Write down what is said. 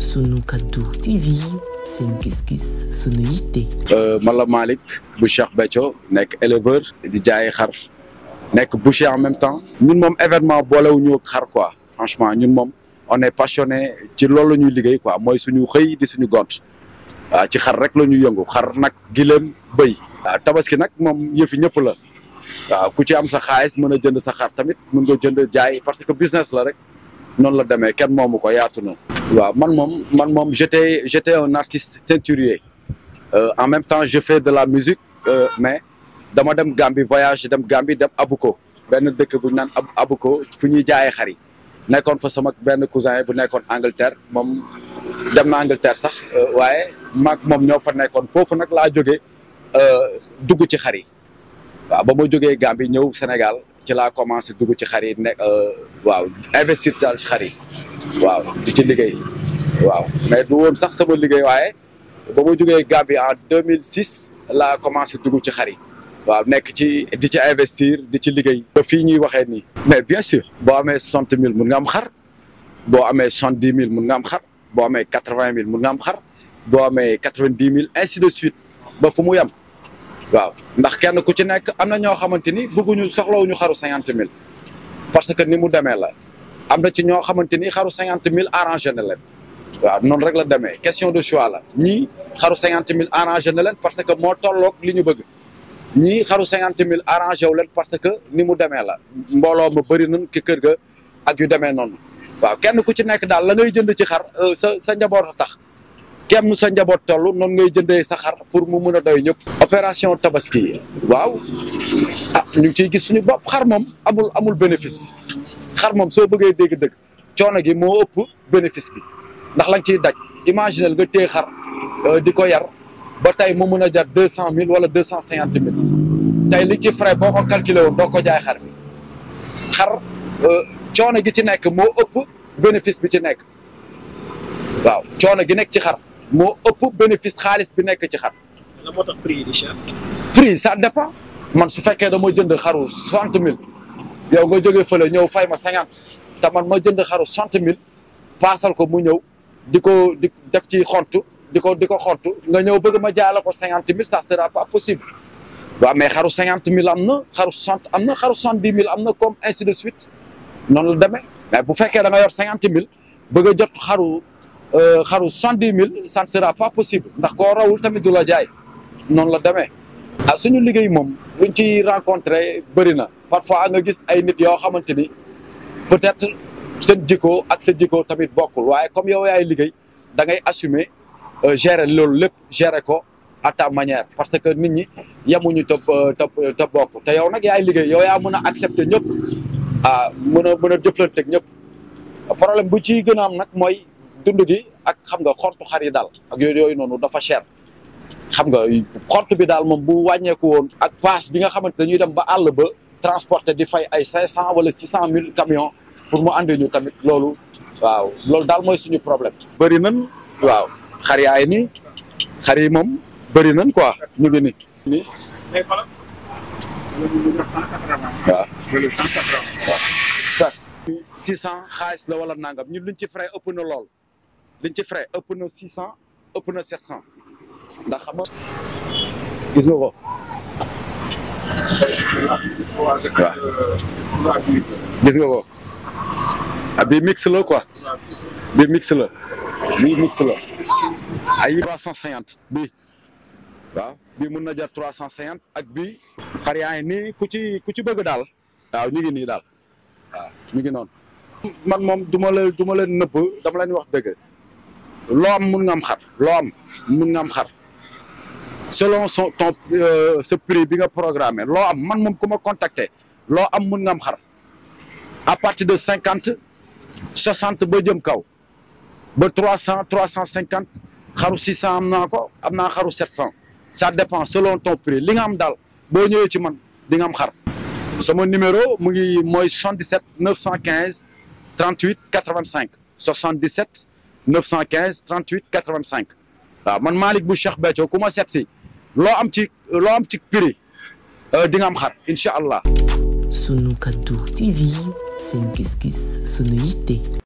sunu kaddu TV seen gis-gis sunu yitte. man la Malick bu Cheikh Béthio nekk éleveur di jaay xar nekk boucher en même temps ñun moom événement boolewuñu ak xar quoi franchement ñun moom on est passionné ci loolu la ñuy liggéey quoi mooy suñu xëy di suñu gont waaw ci xar rek la ñuy yëngu xar nag gileem bëy waaw tabaski nag moom yëfi ñëpp la waaw ku ci am sa xaalis mën a jënd sa xar tamit mën nga jënd jaay parce que business la rek noonu la demee kenn moomu ko yaatu na. waaw man moom man moom j'étais j'étais un artiste teinturier euh, en même temps je fais de la musique euh, mais dama dem Gambie voyage dem Gambie dem Abuko benn dëkk bu ñu naan Abuko fu ñuy jaayee xar yi nekkoon fa sama benn cousin bu nekkoon Angleterre moom dem na Angleterre sax waaye maag moom ñoo fa nekkoon foofu nag laa jógee dugg ci xar yi waaw ba ma jógee Gambie ñëw Sénégal ci laa commencé dugg ci xar yi ne waaw investir daal ci xar yi waaw di ci liggéey waaw mais du woon sax sama liggéey waaye ba ma jógee Gambie en 2006 laa commencé dugg ci xar yi waaw nekk ci di ci investir di ci liggéey. ba fii ñuy waxee nii. mais bien sûr boo amee soixante mille mun nga am xar boo amee soixante dix mille mun nga am xar boo amee quatre vingt mille mun nga am xar boo amee quatre vingt dix mille ainsi de suite ba fu mu yem. waaw ndax kenn ku ci nekk am na ñoo xamante ni bëgguñu soxlawuñu xaru cinquante mille parce que ni mu demee la am na ci ñoo xamante ni xaru cinquante mille arrangé na leen waaw noonu rek la demee question de choix la ñii xaru cinquante mille arrangé na leen parce que moo tolloog li ñu bëgg ñii xaru cinquante mille arrangé wu leen parce que ni mu demee la mbooloo ma bëri nañ ki kër ga ak yu demee noonu waaw kenn ku ci nekk daal la ngay jënd ci xar sa sa njaboot a tax kem sa njaboot toll noonu ngay jëndee sa xar pour mu mun a doy ñëpp. opération tabaski waaw ah ñu ngi ciy gis suñu bopp xar moom amul amul bénéfice xar moom soo bëggee dégg-dëgg coono gi moo ëpp bénéfice bi ndax lañ ciy daj imaginel nga téye xar di ko yar ba tey mu mun a jar deux cent mille wala deux cent cinquante mille tey li ci frais boo ko calculé woon doo ko jaay xar bi xar coono gi ci nekk moo ëpp bénéfice bi ci nekk waaw coono gi nekk ci xar. moo ëpp bénéfice xaalis bi nekk ci xar. lan moo tax prix yi di cher. prix ça dépend man su fekkee dama jënd xaru soixante mille yow nga jógee fële ñëw fay ma cinquante te man ma jënd xaru soixante mille paasal ko mu ñëw di ko di def ci xontu di ko di ko xontu nga ñëw bëgg ma jaay la ko cinquante mille ça sera pas possible. waaw mais xaru cinquante mille am na xaru soixante am na xaru soixante dix mille am na comme ainsi de suite noonu la demee mais bu fekkee da nga yor cinquante mille bëgg a jot xaru. xaru soixante dix mille ça ne sera pas possible ndax koo rawul tamit du la jaay noonu la demee ah suñu liggéey moom luñ ci rencontré bëri na parfois nga gis ay nit yoo xamante ni peut-être seen jikko ak sa jikko tamit bokkul waaye comme yow yaay liggéey da ngay assumer gérer loolu lépp gérer ko à ta manière parce que nit ñi yemuñu te te te bokk te yow nag yaay liggéey yow yaa mën a accepter ñëpp ah mën a mën a jëflanteeg ñëpp problème bu ci gën a am nag mooy. dund gi ak xam nga xortu xar yi daal ak yooyu yooyu noonu dafa cher xam nga xort bi daal moom bu wàññeeku woon ak paas bi nga xamante dañuy dem ba àll ba transporter di fay ay cinq cent wala six cent mille camions pour mu andi ñu tamit loolu waaw loolu daal mooy suñu problème. bëri nañ waaw xar yaay nii xar yi moom bëri nañ quoi ñu ngi nii. nii waaw. waaw. six cent xaalis la wala nangam ñun liñ ci frais ëpp na lool liñ ci frais ëpp na six cent ëpp na sept cent ndax xam nga gis nga ko waaw gis nga ko ah bii mix la quoi bii mix la bii mix la ay trois cent cinquante bii waaw bii mun na jar trois cent cinquante ak bii xar yaa ngi nii ku ci ku ci bëgg daal waaw ñu ngi nii daal waaw ñu ngi noonu man moom du ma la du ma leen nëbb dama leen wax dëgg loo am mun nga am xar loo am mun nga am xar selon son ton sa prix bi nga programmé loo am man moom ku ma contacter loo am mun nga am xar à partir de cinquante soixante ba jëm kaw ba trois cent trois cent cinquante xaru six cent am naa ko am naa xaru sept cent ça dépend selon ton prix li nga am daal boo ñëwee ci man di nga am xar sama numéro mu ngi mooy 77 915 38 85 77 915 38 85 waaw man Malick bu Cheikh Béthio ku ma seet si loo am ci loo am ci prix di nga am xar incha allah. sunu kaddu TV seen gis-gis sunu yitte.